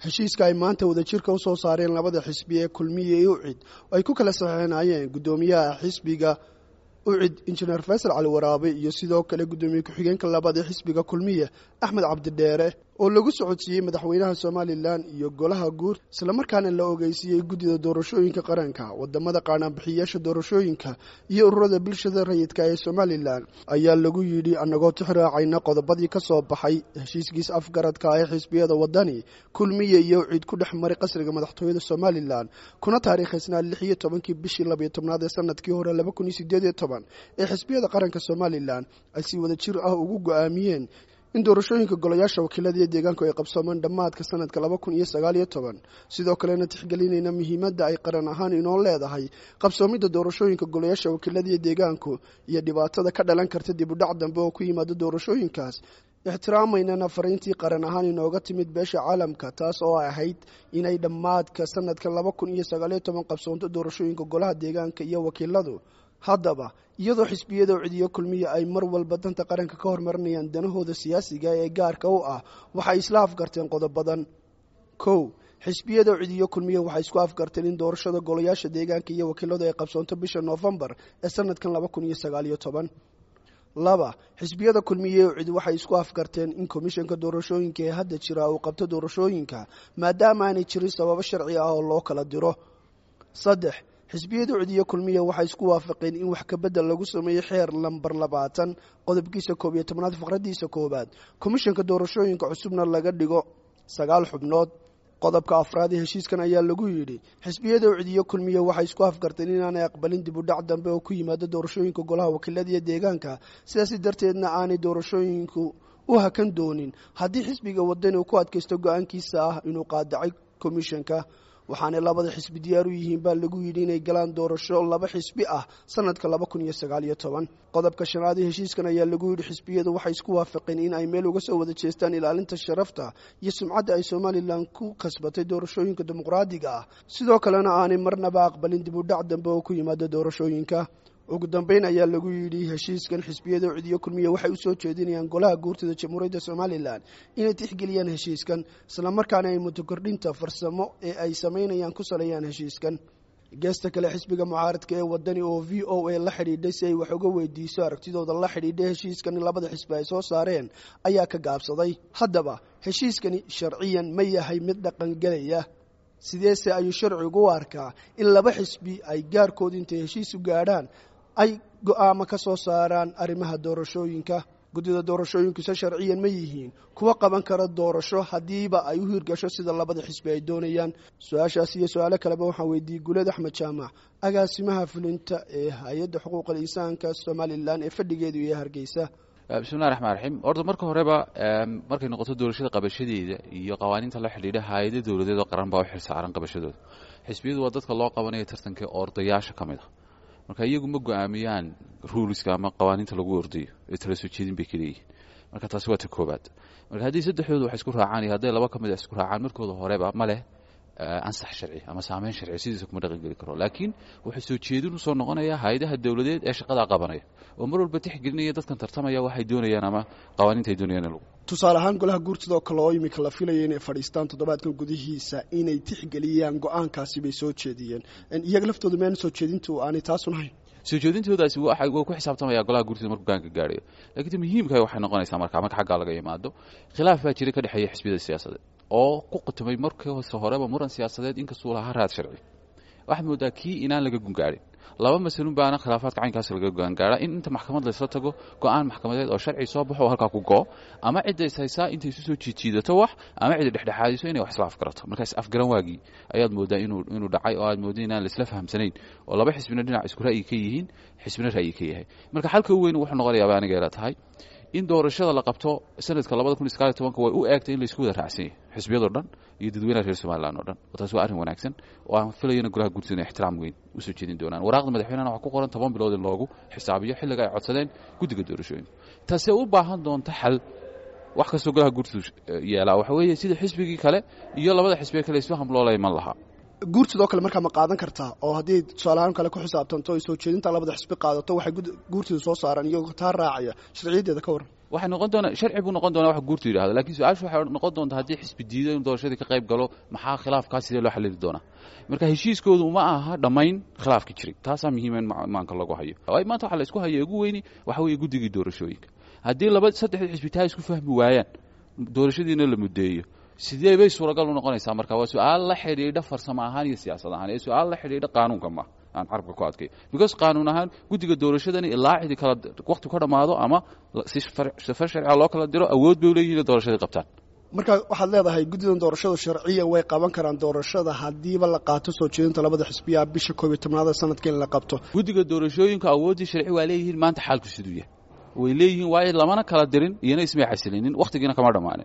heshiiska ay maanta wadajirka u soo saareen labada xisbi ee kulmiye iyo ucid oo ay ku kala saxeenayeen guddoomiyaha xisbiga ucid injineer faysal cali waraabe iyo sidoo kale guddoomiye ku-xigeenka labaad ee xisbiga kulmiye axmed cabdidheere oo lagu socodsiiyey madaxweynaha somalilan iyo golaha guur islamarkaana la ogeysiiyey guddida doorashooyinka qaranka wadamada qaanaanbixiyayaasha doorashooyinka iyo ururada bulshada rayidka ee somalilan ayaa lagu yidhi annagoo tixraacayna qodobadii ka soo baxay heshiiskiis afgaradka ee xisbiyada wadani kulmiye iyo ucid ku dhex maray qasriga madaxtooyada somalilan kuna taariikhaysnaa lix iyo tobankii bishii labiyo tobnaad ee sanadkii hore laba kun iyo sideed iyo toban ee xisbiyada qaranka somalilan ay si wada jir ah ugu go-aamiyeen in doorashooyinka golayaasha wakiilada iyo deegaanku ay qabsoomaan dhammaadka sanadka laba kun iyo sagaal iyo toban sidoo kalena tixgelinayna muhiimadda ay qaran ahaan inoo leedahay qabsoomidda doorashooyinka golayaasha wakiilada iyo deegaanku iyo dhibaatada ka dhalan karta dib u dhac dambe oo ku yimaada doorashooyinkaas ixtiraamaynana fariintii qaran ahaan inooga timid beesha caalamka taas oo ahayd inay dhammaadka sanadka laba kun iyo sagaaliyo toban qabsoonto doorashooyinka golaha deegaanka iyo wakiiladu haddaba iyadoo xisbiyada ucidiyo kulmiya ay mar walba danta qaranka ka hormarinayaan danahooda siyaasiga ee gaarka u ah waxay isla afgarteen qodobadan kow xisbiyada ucidiyo kulmiya waxay isku afgarteen in doorashada golayaasha deegaanka iyo wakiiladu ay qabsoonto bisha noofembar ee sanadkan laba kun iyo sagaaliyo toban laba xisbiyada kulmiye ucid waxay isku afgarteen in komishanka doorashooyinka ee hadda jira uu qabto doorashooyinka maadaama aanay jirin sababo sharci ah oo loo kala diro saddex xisbiyada ucidiyo kulmiya waxay isku waafaqeen in wax kabedel lagu sameeyo xeer lambar labaatan qodobkiisa koob iyo tobnaad faqradiisa koowaad komishanka doorashooyinka cusubna laga dhigo sagaal xubnood qodobka afraad ee heshiiskan ayaa lagu yidhi xisbiyada ucidiyo kulmiya waxay isku afgarteen inaanay aqbalin dib u dhac dambe oo ku yimaado doorashooyinka golaha wakiilada iyo deegaanka sidaasi darteedna aanay doorashooyinku u hakan doonin haddii xisbiga wadani uu ku adkaysto go-aankiisa ah inuu qaadacay komishanka waxaanay labada xisbi diyaar u yihiin baa lagu yidhi inay galaan doorasho laba xisbi ah sanadka laba kun iyo sagaal iyo toban qodobka shanaad ee heshiiskan ayaa lagu yidhi xisbiyadu waxay isku waafaqeen in ay meel uga soo wada jeestaan ilaalinta sharafta iyo sumcadda ay somalilan ku kasbatay doorashooyinka dimuqraadiga ah sidoo kalena aanay marnaba aqbalin dib u dhac dambe oo ku yimaada doorashooyinka ugu dambeyn ayaa lagu yidhi heshiiskan xisbiyada ucidiyo kulmiya waxay u soo jeedinayaan golaha guurtada jamhuuriyadda somalilan inay tixgeliyaan heshiiskan islamarkaana ay mutokordhinta farsamo ee ay samaynayaan ku saleeyaan heshiiskan geesta kale xisbiga mucaaradka ee wadani oo v o a la xidhiidhay si ay wax uga weydiiso aragtidooda la xidhiidhay heshiiskan in labada xisbi ay soo saareen ayaa ka gaabsaday haddaba heshiiskani sharciyan ma yahay mid dhaqangelaya sideese ayuu sharcigu u arkaa in laba xisbi ay gaarkooda intay heshiis u gaadhaan ay go-aamo ka soo saaraan arrimaha doorashooyinka guddida doorashooyinkuse sharciyan ma yihiin kuwa qaban kara doorasho haddiiba ay u hirgasho sida labada xisbi ay doonayaan su-aashaas iyo su-aalo kaleba waxaan weydiiyey guleed axmed jaamac agaasimaha fulinta ee hay-adda xuquuqal insaanka somalilan ee fadhigeedu iyo hargeysa bismillahi raxmaan raxiim horta marka horeba markay noqoto doorashada qabashadeeda iyo qawaaniinta la xidhiidha hay-ada dowladeed oo qaran baa u xil saaran qabashadooda xisbiyadu waa dadka loo qabanaya tartanka ordayaasha ka mid a marka iyagu ma go-aamiyaan ruuliska ama qawaaniinta lagu ordayo ee tala soo jeedin bay kaleeyihin marka taasi waa ta koobaad marka haddii saddexdooda wax isku raacaan iyo hadday laba ka mid a isku raacaan markooda horeba ma leh ansax sharci ama saameyn sharci sidiisa kuma dhaqan geli karo laakiin wuxuu soo jeedin usoo noqonayaa hay-adaha dowladeed ee shaqadaa qabanaya oo mar walba tixgelinaya dadkan tartamaya waxay doonayaan ama qawaaniinta ay doonayaan in lagu tusaale ahaan golaha guurtidoo kale oo imika la filaya inay fadhiistaan toddobaadkan gudihiisa inay tixgeliyaan go-aankaasi bay soo jeediyeen iyaga laftooda meana soo jeedintu aanay taasun hayn soo jeedintoodaasi wuu ku xisaabtamaya golaha guurtida markuu gaanka gaarayo lakiin muhiimka waxay noqonaysaa marka marka xaggaa laga yimaado khilaaf baa jira ka dhexeeya xisbiyada siyaasadeed oo ku qatumay markii hose horeba muran siyaasadeed inkastuu lahaa raad sharci waxaad moodaa kii inaan laga gungaarin laba masalun baana khilaafaadka caynkaas laga gogaangaaraa in inta maxkamad laysla tago go-aan maxkamadeed oo sharci soo baxo oo halkaa ku go-o ama cidda is haysaa intay isu soo jiidjiidato wax ama cidda dhexdhexaadiso inay wax isla afgarato markaas afgaran waagii ayaad moodaa inuu dhacay oo aad mooda inaan laisla fahamsanayn oo laba xisbina dhinac isku ra'yi ka yihiin xisbina ra'yi ka yahay marka xalka u weyn wuxuu noqonayaaba aniga ila tahay in doorashada la qabto sanadka labada kun iyo sagaal iyo tobanka way u eegtay in laisku wada raacsan yahay xisbiyadoo dhan iyo dadweynaha reer somalilan oo dhan taas waa arrin wanaagsan oo aan filayana golaha guurtida inay ixtiraam weyn usoo jeedin doonaan waraaqda madaxweynehana waxaa ku qoran toban bilood in loogu xisaabiyo xilliga ay codsadeen guddiga doorashooyinka taasee u baahan doonta xal wax kastoo golaha guurtidu yeelaa waxa weeye sida xisbigii kale iyo labada xisbiye kale isfaham loola iman lahaa guurtidoo kale markaa ma qaadan kartaa oo haddii tusaalahaan kale ku xisaabtanto ay soo jeedinta labada xisbi qaadato waxay guurtidu soo saaraan iyagoo taa raacaya sharciyaddeeda ka waran waxay noqon doonaa sharci buu noqon doonaa wax guurtu yidhahdo lakiin su-aashu waxay noqon doontaa haddii xisbi diido in doorashadii ka qayb galo maxaa khilaafkaas sidee loo xalili doonaa marka heshiiskoodu ma aha dhammayn khilaafka jiray taasaa muhiima in maanka lagu hayo waayo maanta waxaa la isku haya ugu weyni waxa weeye guddigii doorashooyinka haddii laba saddexdii xisbi taa isku fahmi waayaan doorashadiina la muddeeyo sidee bay suuragal u noqonaysaa marka waa su-aal la xidhiidha farsamo ahaan iyo siyaasad ahaan ee su-aal la xidhiidha qaanuunka ma aan carabka ku adkay because qaanuun ahaan guddiga doorashadani ilaa cidi kala waqti ka dhammaado ama si safar sharciga loo kala diro awood bay uleeyihin inay doorashadii qabtaan marka waxaad leedahay guddidan doorashada sharciya way qaban karaan doorashada haddiiba la qaato soo jeedinta labada xisbiya bisha koob iyo tobnaada sanadka in la qabto guddiga doorashooyinka awooddii sharci waa leeyihiin maanta xaalku siduu yahay way leeyihiin waayo lamana kala dirin iyona ismay xasilinin wakhtigiina kama dhammaanin